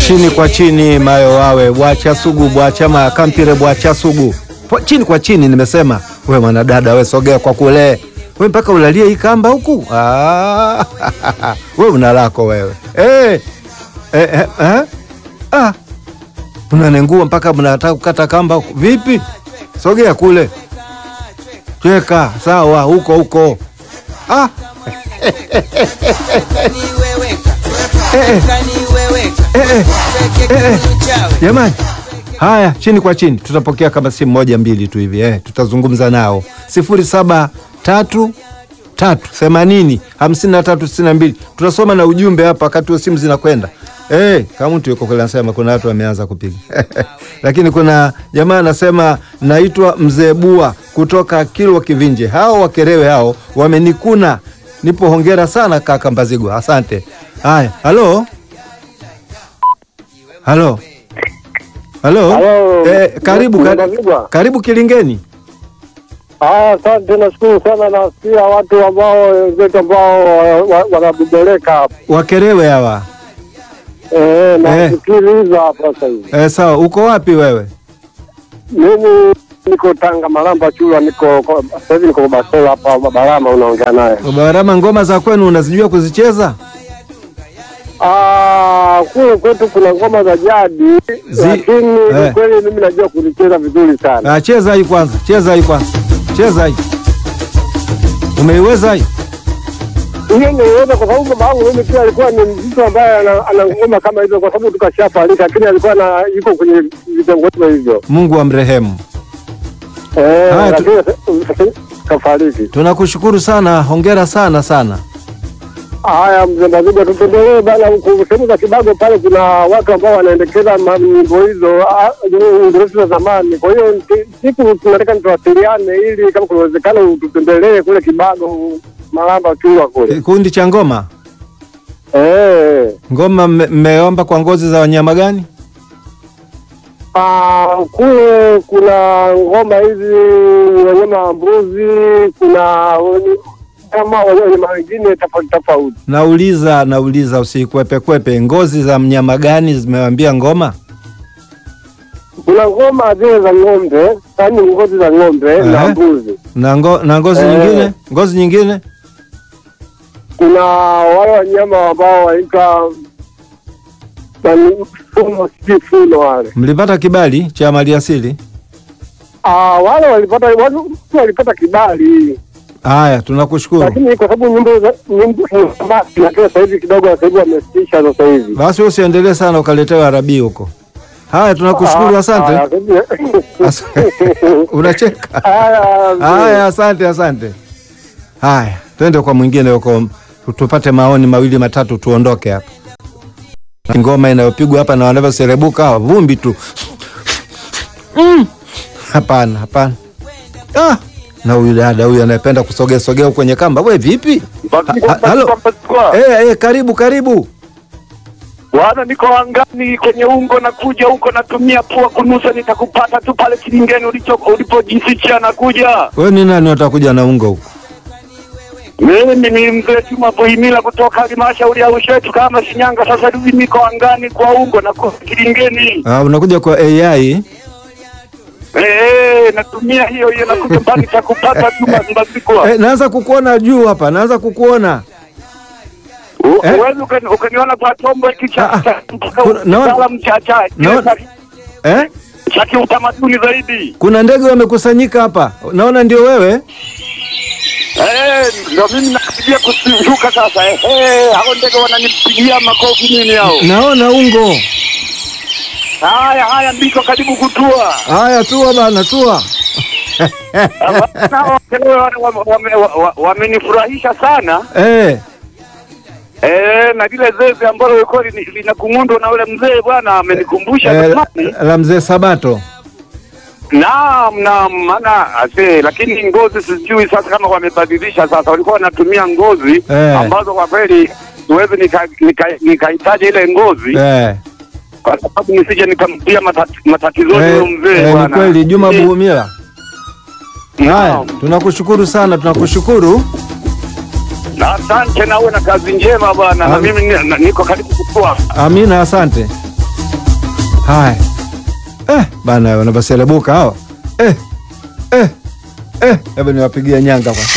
chini kwa chini mayo wawe bwacha sugu bwacha makampire bwacha sugu Po- chini kwa chini nimesema we mwanadada we sogea kwa kule we mpaka ulalie hii kamba huku Ah, we una lako wewe eh, eh, eh, eh? Ah, unanengua mpaka mnataka kukata kamba huku. vipi sogea kule cheka sawa huko huko ah. Jamani, haya chini kwa chini, tutapokea kama simu moja mbili tu hivi eh, tutazungumza nao sifuri saba tatu tatu themanini hamsini na tatu sitini na mbili. Tutasoma na ujumbe hapa wakati wa simu zinakwenda. Eh, kama mtu yuko kule anasema kuna watu wameanza kupiga lakini kuna jamaa anasema naitwa Mzee Bua kutoka Kilwa Kivinje. Hao wakerewe hao wamenikuna, nipo hongera sana kaka Mbazigwa, asante. Haya, halo halo halo, Halo, eh, karibu karibu, Mbazigwa. karibu Kilingeni. Ah, Asante, nashukuru sana. Nasikia watu ambao wenzetu ambao wa- wa- wanabebeleka hapo Wakerewe hawa eh, nasikiliza hapa sasa hivi. eh, sawa. Uko wapi wewe? Mimi niko Tanga Malamba Chula, niko ko- sasa hivi niko Basola hapa Barama, unaongea naye. Barama, ngoma za kwenu unazijua kuzicheza? Ah, kule kwetu kuna ngoma za jadi, Zi- lakini eh. ni kweli mimi najua kulicheza vizuri sana. Ah, cheza hii kwanza, cheza hii kwanza, cheza hii. Umeiweza hii? Hiyo niweza kwa sababu baba yangu mimi pia alikuwa ni mtu ambaye ana ana ngoma kama hizo, kwa sababu tukashafariki, lakini alikuwa na yuko kwenye vitengo hivyo Mungu amrehemu. Eh, Haya, tu- lakini sasa kafariki. Tunakushukuru sana, hongera sana sana. Haya, mzee Maziga, tupendelee bana, huku sehemu za Kibago pale kuna watu ambao wanaendekeza ma- nyimbo hizo ah, Uingereza za zamani. Kwa hiyo ti- siku tunataka nituwasiliane, ili kama kuna uwezekano tutembelee kule Kibago, Malamba Chula kule. Kikundi cha ngoma, Eh, ngoma mme- mmeomba kwa ngozi za wanyama gani? ah, kule kuna ngoma hizi wanyama wa mbuzi, kuna wen- kama wanyama wengine tofauti tofauti. Nauliza, nauliza, usikwepe kwepe. Ngozi za mnyama gani zimewambia ngoma? Kuna ngoma zile za ng'ombe, yaani ngozi za ng'ombe na Ehe. mbuzi. Na, ngo, na ngozi Eh. nyingine, ngozi nyingine Kuna wale wanyama ambao waitwa nani, funo, sijui funo wale. mlipata kibali cha maliasili? Ah, wale walipata watu walipata kibali, Haya, tunakushukuru. lakini kwa sababu nyimbo za nyimbo basi, lakini sasa hivi kidogo, sasa hivi wamesitisha sasa hivi. Basi usiendelee sana ukaletewa arabii huko. Haya, tunakushukuru, Ah, asante. haya, As- Unacheka. Haya, Haya, asante, asante. Haya, twende kwa mwingine huko, tupate maoni mawili matatu, tuondoke hapa. Ngoma inayopigwa hapa na wanavyoserebuka hawa, vumbi tu. Mm. Hapana, hapana. Ah, na huyu dada huyu anayependa kusogea sogea huko kwenye kamba, we vipi? Ha- ha- Halo. Eh, eh, karibu karibu. Bwana, niko angani kwenye ungo, nakuja huko, natumia pua kunusa, nitakupata tu pale kilingeni ulicho ulipojificha. Nakuja Wewe ni nani utakuja na ungo huko? mimi ni mzee Juma Buhimila kutoka halmashauri ya Ushetu kama Shinyanga. Sasa hivi niko angani kwa ungo na kwa kilingeni. Ah, unakuja kwa AI. Eh, natumia hiyo hiyo, nakuja pale nitakupata tu Mbazikwa. Eh, naanza kukuona juu hapa, naanza kukuona. eh? Uwezi ukani- ukaniona kwa chombo hiki cha Ah, ah. cha- Kuna- naona- kitaalamu cha cha naona- Eh? cha kiutamaduni zaidi. Kuna ndege wamekusanyika hapa, naona ndio wewe. Eh, ndio mimi nakupigia kushuka sasa. Eh, eh, hao ndege wananipigia makofi nini hao? Naona ungo. Haya haya, ndiko karibu kutua. Haya, tua bana, tua. Nao wame- wame- wame- wa- wamenifurahisha sana Eh, eh, na lile zeze ambalo lilikuwa lini- linakung'undwa na ule mzee bwana amenikumbusha eh, zamani. la mzee Sabato. Naam, naam, maana ase, lakini ngozi sijui sasa kama wamebadilisha sasa, walikuwa wanatumia ngozi Eh. ambazo kwa kweli siwezi nikahitaji nika, nikahitaji ile ngozi Eh, kwa sababu nisije nikamtia matati, matatizoni eh, huyo mzee eh, ni bwana. kweli Juma Eh, Buhumila. Haya, naam. tunakushukuru sana, tunakushukuru. Na asante na uwe na kazi njema bwana, na Am- mimi ni- na- niko karibu kutua. Amina, asante. Haya eh, bana wanavaselebuka hawa eh, eh, eh. Hebu niwapigie nyanga kwa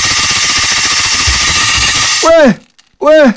we we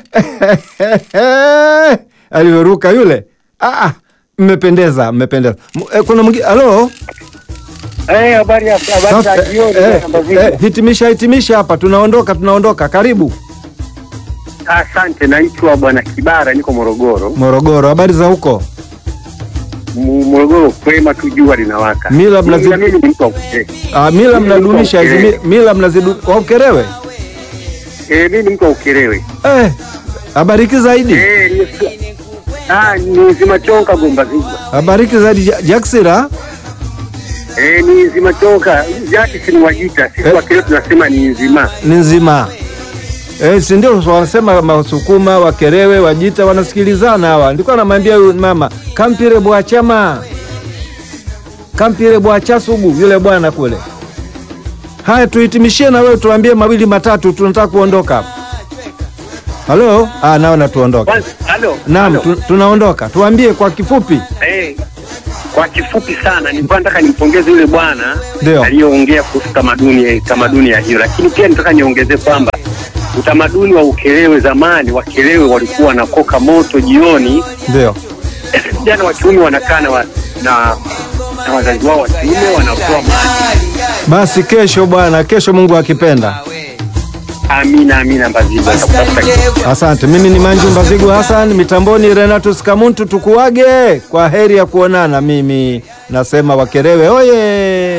alivyoruka yule. Ah, ah, mmependeza mmependeza. M- eh, kuna mwingine halo Eh, habari ya habari Sasa, za jioni eh, bwana Mbazigwa. eh, hitimisha hitimisha hapa, tunaondoka tunaondoka. Karibu Asante, naitwa bwana Kibara, niko Morogoro. Morogoro, habari za huko? Mu- Morogoro kwema tu, jua linawaka. Mila mnazi- Ila mimi ni mtu wa Ukerewe. Ah, mila Mimi mnadumisha hizi niko mi- mila mnazidu wa Ukerewe. Eh, mimi ni mtu wa Ukerewe. Eh, habariki zaidi, Eh, ni Ah, ni Zimachonka Gombazigwa. habariki zaidi Ja- Jaksira. Eh, ni Zimachonka. Jaki si ni Wajita, sisi Eh. wa Kerewe tunasema ni nzima. ni nzima eh, si ndio wanasema Wasukuma, Wakerewe, Wajita wanasikilizana hawa. Nilikuwa namwambia huyu mama kampire bwachama kampire bwachasugu yule bwana kule. Haya, tuhitimishie na wewe, tuambie mawili matatu, tunataka kuondoka hapa. Halo, ah, naona tuondoke. Kwanza, halo. Naam, halo. tu, tunaondoka. Tuambie kwa kifupi. Eh, kwa kifupi sana nilikuwa nataka nimpongeze yule bwana Ndio. aliyoongea kuhusu tamaduni tamaduni ya hiyo, lakini pia nataka niongezee kwamba utamaduni wa Ukerewe zamani, Wakerewe walikuwa wanakoka moto jioni, Ndio. vijana wa kiume wanakaa na, wa- na, na wazazi wao wa kiume wanatoa maji. Basi kesho bwana, kesho Mungu akipenda. Amina, amina, Mbazigwa, nakutafuta kesho. Asante. Mimi ni Manju Mbazigu Hassan, mitamboni Renatus Kamuntu. Tukuage kwa heri ya kuonana. Mimi nasema Wakerewe oye!